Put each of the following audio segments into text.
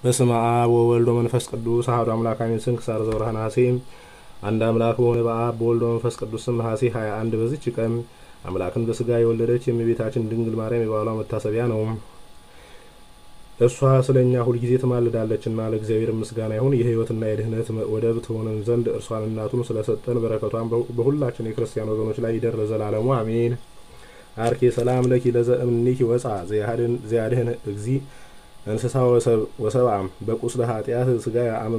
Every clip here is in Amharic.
በስመ አብ ወወልድ ወመንፈስ ቅዱስ አሐዱ አምላክ አሜን። ስንክሳር ዘወርኀ ነሐሴ። አንድ አምላክ በሆነ በአብ በወልድ በመንፈስ ቅዱስ ስም ነሐሴ 21 በዚች ቀን አምላክን በስጋ የወለደች የእመቤታችን ድንግል ማርያም የበዓሏ መታሰቢያ ነው። እርሷ ስለ እኛ ሁልጊዜ ትማልዳለችና ለእግዚአብሔር ምስጋና ይሁን። የሕይወትና የድኅነት ወደብ ትሆነን ዘንድ እርሷን እናቱን ስለሰጠን በረከቷን በሁላችን የክርስቲያን ወገኖች ላይ ይደር ለዘላለሙ አሜን። አርኬ ሰላም ለኪ ለዘእምኒኪ ወፃ ዘያድህን እግዚ እንስሳ ወሰብአ በቁስለ ኃጢአት ስጋ አመ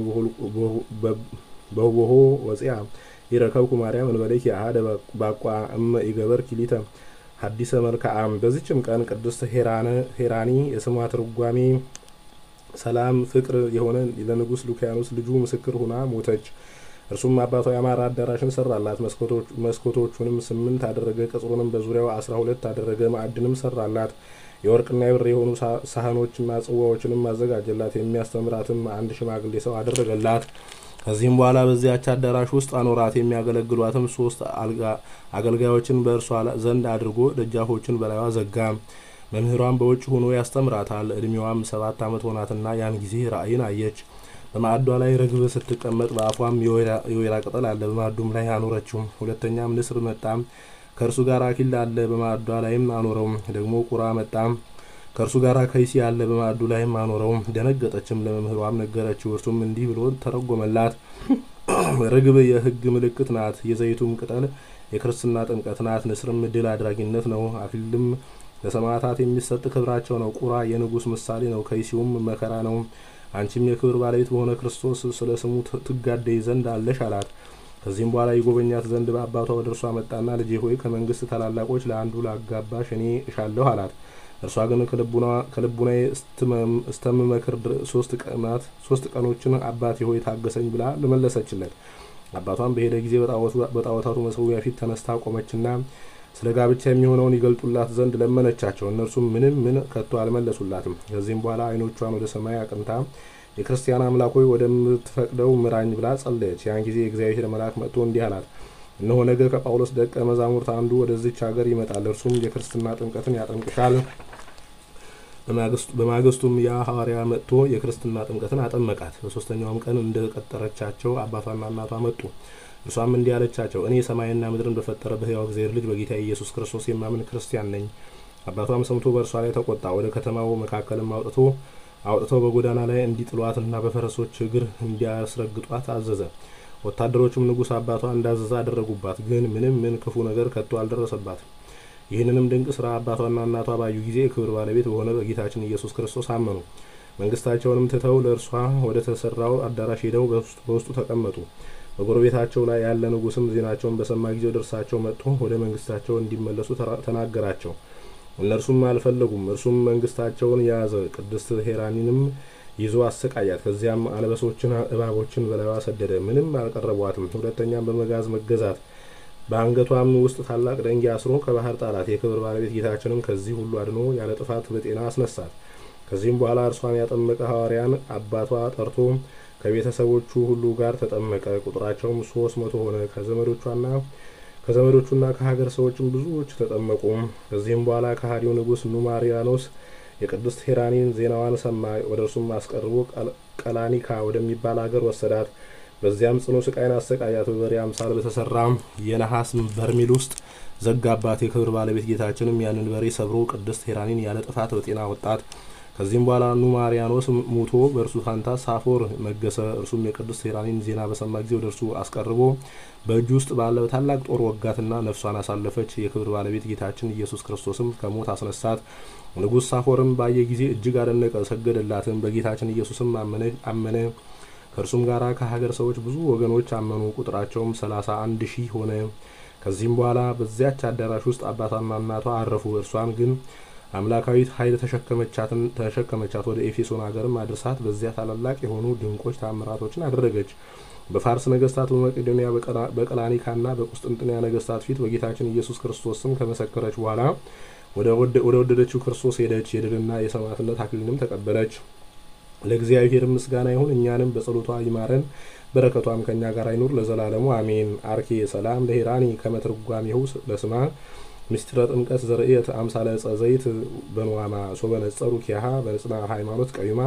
በውሆ ወፂያ ይረከብኩ ማርያም እንበለኪ አሀደ ባቋ እመ ይገበር ኪሊተ ሀዲሰ መልክዓም። በዚችም ቀን ቅድስት ሄራኒ የስሟ ትርጓሜ ሰላም ፍቅር የሆነ ለንጉሥ ሉኪያኖስ ልጁ ምስክር ሁና ሞተች። እርሱም አባቷ ያማረ አዳራሽን ሰራላት። መስኮቶቹንም ስምንት አደረገ። ቅጽሩንም በዙሪያው አስራ ሁለት አደረገ። ማዕድንም ሰራላት። የወርቅና የብር የሆኑ ሳህኖችና ጽዋዎችንም አዘጋጀላት። የሚያስተምራትም አንድ ሽማግሌ ሰው አደረገላት። ከዚህም በኋላ በዚያች አዳራሽ ውስጥ አኖራት። የሚያገለግሏትም ሶስት አገልጋዮችን በእርሷ ዘንድ አድርጎ ደጃፎችን በላይዋ ዘጋ። መምህሯን በውጭ ሆኖ ያስተምራታል። እድሜዋም ሰባት ዓመት ሆናትና ያን ጊዜ ራእይን አየች። በማዕዷ ላይ ርግብ ስትቀመጥ በአፏም የወይራ ቅጠል አለ። በማዕዱም ላይ አኖረችው። ሁለተኛም ንስር መጣም ከእርሱ ጋር አኪል አለ። በማዕዷ ላይም አኖረው። ደግሞ ቁራ መጣም ከእርሱ ጋር ከይሲ አለ። በማዕዱ ላይም አኖረው። ደነገጠችም፣ ለመምህሯም ነገረችው። እርሱም እንዲህ ብሎ ተረጎመላት። ርግብ የሕግ ምልክት ናት። የዘይቱም ቅጠል የክርስትና ጥምቀት ናት። ንስርም ድል አድራጊነት ነው። አክሊልም ለሰማዕታት የሚሰጥ ክብራቸው ነው። ቁራ የንጉሥ ምሳሌ ነው። ከይሲውም መከራ ነው። አንቺም የክብር ባለቤት በሆነ ክርስቶስ ስለ ስሙ ትጋደይ ዘንድ አለሽ አላት። ከዚህም በኋላ ይጎበኛት ዘንድ በአባቷ ወደ እርሷ መጣና ልጄ ሆይ ከመንግስት ታላላቆች ለአንዱ ላጋባሽ እኔ እሻለሁ አላት። እርሷ ግን ከልቡናዬ እስተምመክር ሶስት ቀኖችን አባቴ ሆይ ታገሰኝ ብላ ልመለሰችለት። አባቷም በሄደ ጊዜ በጣዖታቱ መሰዊያ ፊት ተነስታ ቆመችና ስለ ጋብቻ የሚሆነውን ይገልጡላት ዘንድ ለመነቻቸው። እነርሱም ምንም ምን ከቶ አልመለሱላትም። ከዚህም በኋላ ዓይኖቿን ወደ ሰማይ አቅንታ የክርስቲያን አምላክ ሆይ ወደምትፈቅደው ምራኝ ብላ ጸለየች። ያን ጊዜ የእግዚአብሔር መልአክ መጥቶ እንዲህ አላት፣ እነሆ ነገ ከጳውሎስ ደቀ መዛሙርት አንዱ ወደዚች ሀገር ይመጣል። እርሱም የክርስትና ጥምቀትን ያጠምቅሻል። በማግስቱም ያ ሐዋርያ መጥቶ የክርስትና ጥምቀትን አጠመቃት። በሶስተኛውም ቀን እንደ ቀጠረቻቸው አባቷና እናቷ መጡ። እርሷም እንዲህ አለቻቸው፣ እኔ ሰማይና ምድርን በፈጠረ በሕያው እግዚአብሔር ልጅ በጌታ ኢየሱስ ክርስቶስ የማምን ክርስቲያን ነኝ። አባቷም ሰምቶ በእርሷ ላይ ተቆጣ። ወደ ከተማው መካከልም አውጥቶ አውጥተው በጎዳና ላይ እንዲጥሏትና በፈረሶች እግር እንዲያስረግጧት አዘዘ። ወታደሮቹም ንጉሥ አባቷ እንዳዘዘ አደረጉባት፣ ግን ምንም ምን ክፉ ነገር ከቶ አልደረሰባትም። ይህንንም ድንቅ ስራ አባቷና እናቷ ባዩ ጊዜ የክብር ባለቤት በሆነ በጌታችን ኢየሱስ ክርስቶስ አመኑ። መንግስታቸውንም ትተው ለእርሷ ወደ ተሰራው አዳራሽ ሄደው በውስጡ ተቀመጡ። በጎረቤታቸው ላይ ያለ ንጉሥም ዜናቸውን በሰማ ጊዜ ወደ እርሳቸው መጥቶ ወደ መንግስታቸው እንዲመለሱ ተናገራቸው። እነርሱም አልፈለጉም። እርሱም መንግስታቸውን ያዘ። ቅድስት ሄራኒንም ይዞ አሰቃያት። ከዚያም አንበሶችን፣ እባቦችን በላይዋ ሰደደ። ምንም አልቀረቧትም። ሁለተኛም በመጋዝ መገዛት። በአንገቷም ውስጥ ታላቅ ደንጊያ አስሮ ከባህር ጣላት። የክብር ባለቤት ጌታችንም ከዚህ ሁሉ አድኖ ያለ ጥፋት በጤና አስነሳት። ከዚህም በኋላ እርሷን ያጠመቀ ሐዋርያን አባቷ ጠርቶ ከቤተሰቦቹ ሁሉ ጋር ተጠመቀ። ቁጥራቸውም ሶስት መቶ ሆነ። ከዘመዶቿና ከዘመዶቹና ከሀገር ሰዎችም ብዙዎች ተጠመቁ። ከዚህም በኋላ ከሃዲው ንጉሥ ኑማሪያኖስ የቅድስት ሄራኒን ዜናዋን ሰማ። ወደ እርሱም አስቀርቦ ቀላኒካ ወደሚባል ሀገር ወሰዳት። በዚያም ጽኑ ስቃይን አሰቃያት። በበሬ አምሳል በተሰራ የነሐስ በርሜል ውስጥ ዘጋባት። የክብር ባለቤት ጌታችንም ያንን በሬ ሰብሮ ቅድስት ሄራኒን ያለ ጥፋት በጤና ወጣት። ከዚህም በኋላ ኑማሪያኖስ ሙቶ በእርሱ ፋንታ ሳፎር ነገሰ። እርሱም የቅድስት ሄራኒን ዜና በሰማ ጊዜ ወደ እርሱ አስቀርቦ በእጁ ውስጥ ባለ ታላቅ ጦር ወጋትና ነፍሷን አሳለፈች። የክብር ባለቤት ጌታችን ኢየሱስ ክርስቶስም ከሞት አስነሳት። ንጉሥ ሳፎርም ባየ ጊዜ እጅግ አደነቀ፣ ሰገደላትም። በጌታችን ኢየሱስም አመነ። ከእርሱም ጋር ከሀገር ሰዎች ብዙ ወገኖች አመኑ። ቁጥራቸውም ሰላሳ አንድ ሺህ ሆነ። ከዚህም በኋላ በዚያች አዳራሽ ውስጥ አባቷና እናቷ አረፉ። እርሷን ግን አምላካዊት ኃይል ተሸከመቻት። ወደ ኤፌሶን ሀገርም አድርሳት በዚያ ታላላቅ የሆኑ ድንቆች ታምራቶችን አደረገች። በፋርስ ነገስታት፣ በመቄዶንያ፣ በቀላኒካና በቁስጥንጥንያ ነገስታት ፊት በጌታችን ኢየሱስ ክርስቶስ ስም ከመሰከረች በኋላ ወደ ወደደችው ክርስቶስ ሄደች። የድልና የሰማዕትነት አክሊልንም ተቀበለች። ለእግዚአብሔር ምስጋና ይሁን። እኛንም በጸሎቷ ይማረን፣ በረከቷም ከእኛ ጋር አይኑር ለዘላለሙ አሜን። አርኬ ሰላም ለሄራኒ ከመትርጓሜሁ ለስማ ምስጢረ ጥምቀት ዘርእየት አምሳለ ዕፀ ዘይት በንዋማ ሶበ ነጸሩ ኪያሃ በንጽና ሃይማኖት ቀዩማ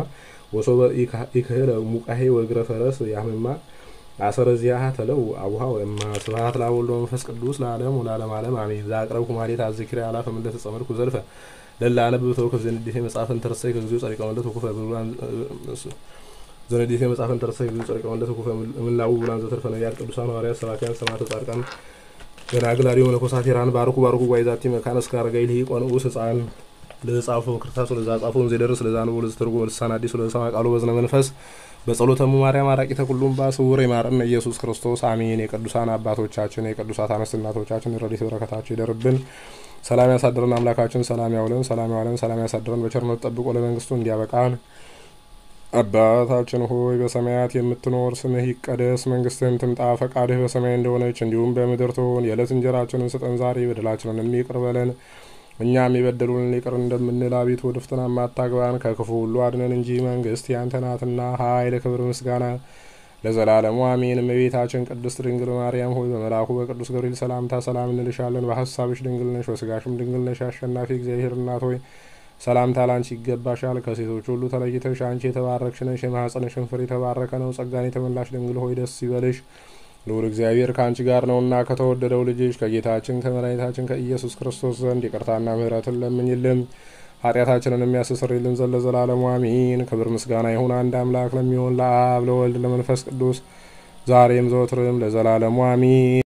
ወሶበ ኢክህለ ሙቃሄ ወእግረ ፈረስ ያህምማ አሰረ ዚያሃ ተለው አቡሃ ወእማ ስብሐት ለወልድ ወመንፈስ ቅዱስ ለዓለም ወለዓለመ ዓለም አሜን። ዘአቅረብኩ ማኅሌተ አዝክሬ አላፈ ምንተ ተጸመድኩ ዘልፈ ለላ አነብብ ተወከፍ ዘንዴቴ መጽሐፈን ተረሳይ ከግዚኦ ጸሪቀ መለት ወኩፈ ብሉላን ዘንዴቴ መጽሐፈን ተረሳይ ከግዚኦ ጸሪቀ መለት ወኩፈ ምላው ብሉላን ዘተርፈ ነቢያት ቅዱሳን ሐዋርያት ሰባክያን ሰማዕታት ጻድቃን ገናግል አርዮ መነኮሳት ሄራን ባርኩ ባርኩ ጓይዛቲ መካነ እስከ አረጋዊ ልሂቅ ወንዑስ ሕፃን ለጻፎ ክርስታስ ለዛ ጻፎን ዘደርስ ለዛ ነው ለዛ ተርጎ ልሳን አዲስ ለሰማ ቃሉ በዝነ መንፈስ በጸሎተሙ ማርያም አራቂተ ኩሉም ባስውር ይማረን ኢየሱስ ክርስቶስ አሜን። የቅዱሳን አባቶቻችን የቅዱሳት አንስት እናቶቻችን ረድኤት በረከታቸው ይደርብን። ሰላም ያሳድረን አምላካችን ሰላም ያውለን ሰላም ያውለን ሰላም ያሳድረን በቸርነት ጠብቆ ለመንግስቱ እንዲያበቃን። አባታችን ሆይ በሰማያት የምትኖር ስምህ ይቀደስ፣ መንግስትህም ትምጣ፣ ፈቃድህ በሰማይ እንደሆነች እንዲሁም በምድር ትሁን። የዕለት እንጀራችንን ስጠን ዛሬ፣ በደላችንን ይቅር በለን እኛም የበደሉንን ይቅር እንደምንል፣ አቤቱ ወደ ፈተና አታግባን፣ ከክፉ ሁሉ አድነን እንጂ መንግስት ያንተ ናትና ኃይል፣ ክብር፣ ምስጋና ለዘላለሙ አሜን። እመቤታችን ቅድስት ድንግል ማርያም ሆይ በመልአኩ በቅዱስ ገብርኤል ሰላምታ ሰላም እንልሻለን። በሀሳብሽ ድንግል ነሽ፣ በስጋሽም ድንግል ነሽ። አሸናፊ እግዚአብሔር እናት ሆይ ሰላምታ ላንቺ ይገባሻል። ከሴቶች ሁሉ ተለይተሽ አንቺ የተባረክሽ ነሽ፣ የማኅፀንሽን ፍሬ የተባረከ ነው። ጸጋን የተመላሽ ድንግል ሆይ ደስ ይበልሽ ልዑል እግዚአብሔር ከአንቺ ጋር ነውና ከተወደደው ልጅሽ ከጌታችን ከመድኃኒታችን ከኢየሱስ ክርስቶስ ዘንድ ይቅርታና ምሕረትን ለምኝልን ኃጢአታችንን የሚያስተሰርይልን ዘንድ ለዘላለሙ አሜን። ክብር ምስጋና ይሁን አንድ አምላክ ለሚሆን ለአብ ለወልድ ለመንፈስ ቅዱስ ዛሬም ዘወትርም ለዘላለሙ አሜን።